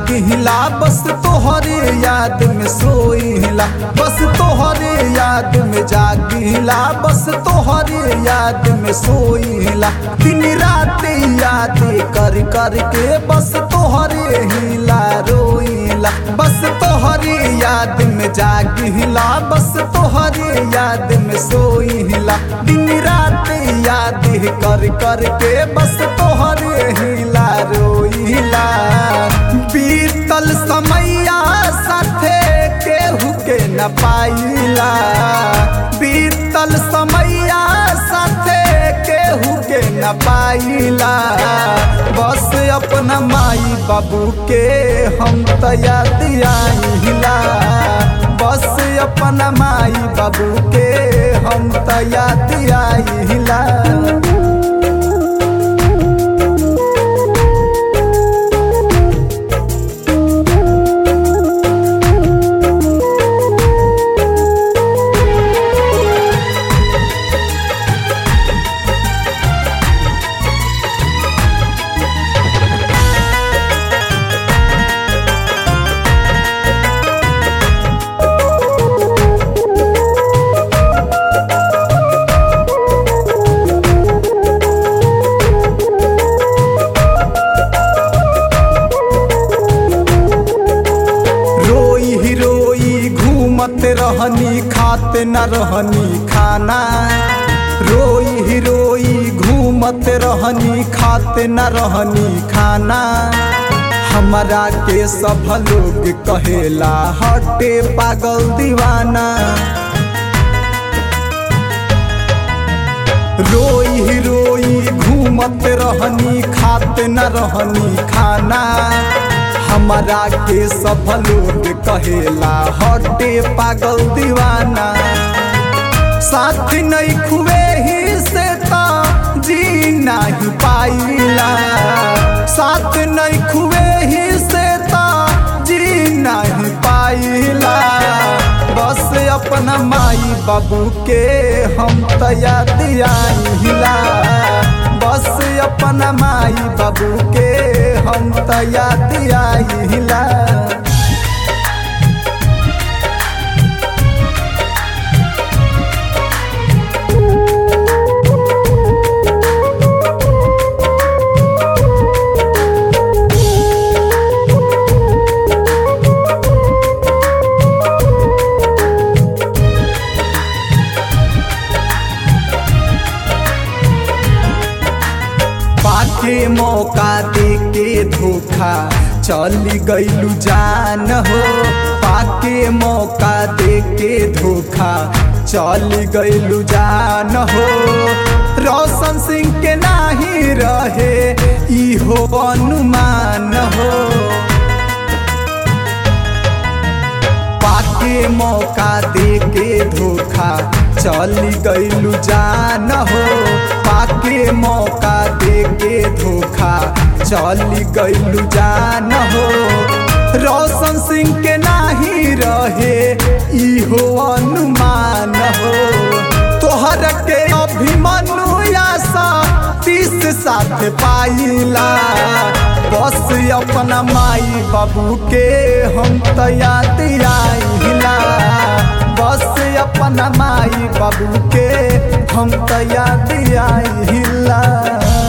जागिला बस तोहरे याद में सोइला बस तोहरे याद में जागिला बस तोहरे याद में सोइला दिन रात याद कर कर के बस तोहरे हिला रोइला बस तोहरे याद में जागिला बस तोहरे याद में सोइला दिन रात याद कर कर के बस तोहरे हिला रोइला बीतल समैया साथे केहू के न पाइला बीतल समैया साथे केहू के न पाइला बस अपना माई बाबू के हम तया दियाइला बस अपना माई बाबू के हम तया दियाइला रोई ही रोई घूमत रहनी खाते न रहनी खाना रोई ही रोई घूमत रहनी खाते न रहनी खाना हमरा के सब लोग कहेला हटे पागल दीवाना रोई ही रोई घूमत रहनी खाते न रहनी खाना हमरा के सब लोग कहेला हटे पागल दीवाना साथ नहीं खुए ही से तो जी नहीं पाइला साथ नहीं खुए ही से तो जी नहीं पाइला बस अपना माई बाबू के हम तया दियाइला बस अपना माई बाबू के हम तया दियाइला पाके मौका दे के धोखा चली गईलू जान हो पाके मौका दे के धोखा चली गईलू जान हो रोशन सिंह के नाही रहे इहो अनुमान हो पाके मौका दे के धोखा चली गईलू जान हो पाके मौका दे के धोखा चली गईलू जान हो रोशन सिंह के नाही रहे इहो अनुमान हो तोहर के अभिमनु आशा तीस साथ पाइला बस अपना माई बाबू के हम तया दियाइला बस अपना माई बाबू के हम तया दियाइला